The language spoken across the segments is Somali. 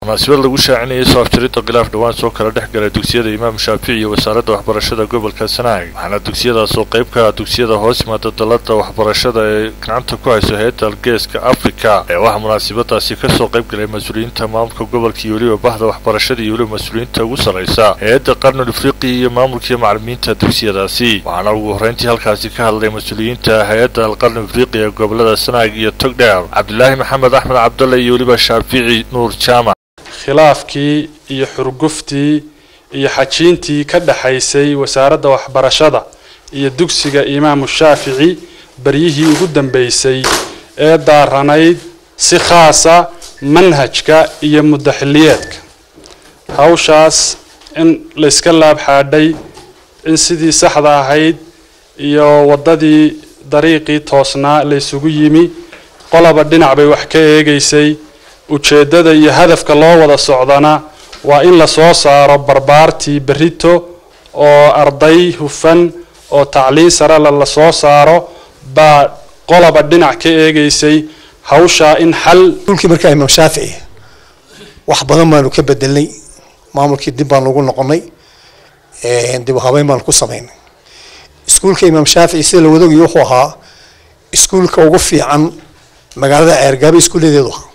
munaasabad lagu shaacinayay soo afjaridda khilaaf dhowaan soo kala dhex gala dugsiyada imaam shaafici iyo wasaaradda waxbarashada gobolka sanaag waxaana dugsiyadaas oo qayb ka ah dugsiyada hoos yimaada dalada waxbarashada ee gacanta ku hayso hay-adda algeeska africa ee waxaa munaasabadaasi kasoo qayb galay mas-uuliyiinta maamulka gobolka iyo weliba bahda waxbarashada iyo weliba mas-uuliyiinta ugu sarraysa hay-adda qarnul afriqiya iyo maamulkaiyo macalimiinta dugsiyadaasi waxaana ugu horreyntii halkaasi ka hadlay mas-uuliyiinta hay-adda alqarni afriqiya ee gobolada sanaag iyo togdheer cabdilaahi maxamed axmed cabdalle iyo weliba shaafici nuur jaamac khilaafkii iyo xurguftii iyo xajiintii ka dhexaysay wasaaradda waxbarashada iyo dugsiga imaamu shaafici beryihii ugu dambeysay ee daaranayd si khaasa manhajka iyo muddaxiliyeedka hawshaas in layska laabxaadhay in sidii saxda ahayd iyo waddadii dariiqii toosnaa laysugu yimi qolaba dhinac bay wax ka eegaysay ujeeddada iyo hadafka loo wada socdana waa in lasoo saaro barbaartii berrito oo arday hufan oo tacliin sarela lasoo saaro baa qolaba dhinac ka eegaysay hawshaa in xal iskuulkii markaa imaam shaafici wax badan baanu ka bedelnay maamulkii dib baan ugu noqonay dib u habeyn baanu ku samaynay iskuulka imaam shaafici sida la wadaogayo wuxuu ahaa iskuulka ugu fiican magaalada ceergaabo iskuulladeedu ahaa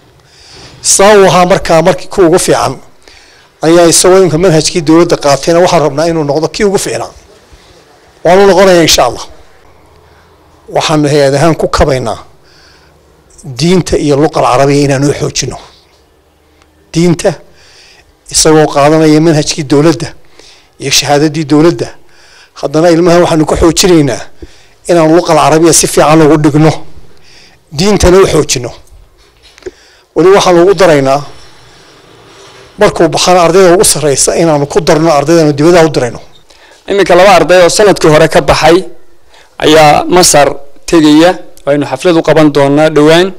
saa uu ahaa markaa markii ku ugu fiican ayaa isagoo imka manhajkii dowladda qaatayna waxaan rabnaa inuu noqdo kii ugu fiicnaa waanu noqonaya insha allah waxaanu hay-ad ahaan ku kabaynaa diinta iyo luqa alcarabiya inaanu xoojino diinta isagoo qaadanaya manhajkii dowladda iyo shahaadadii dowladda haddana ilmahan waxaanu ku xoojinaynaa inaanu luqa alcarabiya si fiican ugu dhigno diintana u xoojino weli waxaanu ugu daraynaa markuu baxana ardayda ugu sarreysa inaanu ku darno ardaydaanu dibadaha u dirayno iminka laba arday oo sanadkii hore ka baxay ayaa masar tegaya aynu xaflad u qaban doonaa dhowaan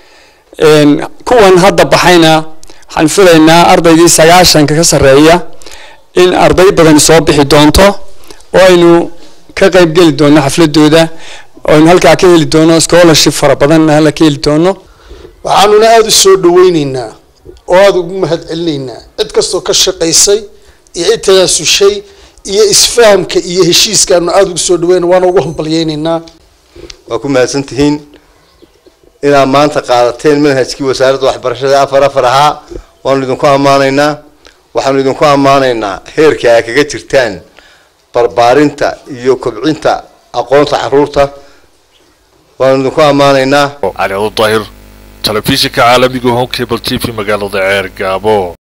kuwan hadda baxayna waxaan filaynaa ardaydii sagaashanka ka sarreeya in arday badan soo bixi doonto oo aynu ka qayb geli doono xafladooda oo aynu halkaa ka heli doono scholarship fara badanna hala ka heli doono waxaanuna aada u soo dhaweyneynaa oo aada ugu mahad celinaynaa cid kastoo ka shaqaysay iyo cid tanaasushay iyo isfahamka iyo heshiiskaanu aada ugu soo dhaweyna waana ugu hambalyeyneynaa waa ku mahadsan tihiin inaad maanta qaadateen manhajkii wasaaradda waxbarashada afar afar ahaa waanu idinku ammaanaynaa waxaanu idinku ammaanaynaa heerka ay kaga jirtaan barbaarinta iyo kobcinta aqoonta caruurta waanu idinku ammaanaynaa cali daahir telefishinka caalamiga home cable t v magaalada ceer gaabo